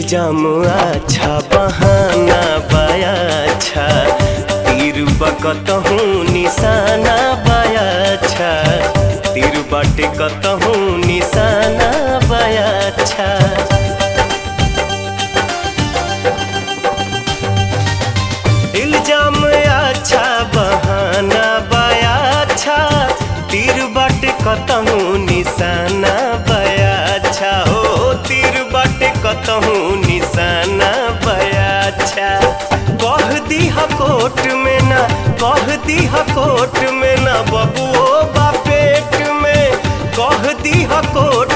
इल्जाम अच्छा बहाना बाया अच्छा तीर बकतहूँ निशाना बाया अच्छा तीर बाटे कतहूँ निशाना बाया अच्छा इल्जाम अच्छा बहाना बाया अच्छा तीर बाटे कतहूँ निशाना बाया अच्छा हो तीर बाटे कतहूँ निशाना बाया अच्छा कह दीहा कोट में ना कह दीहा कोट में ना बबुओ बा पेट में कह दीहा कोट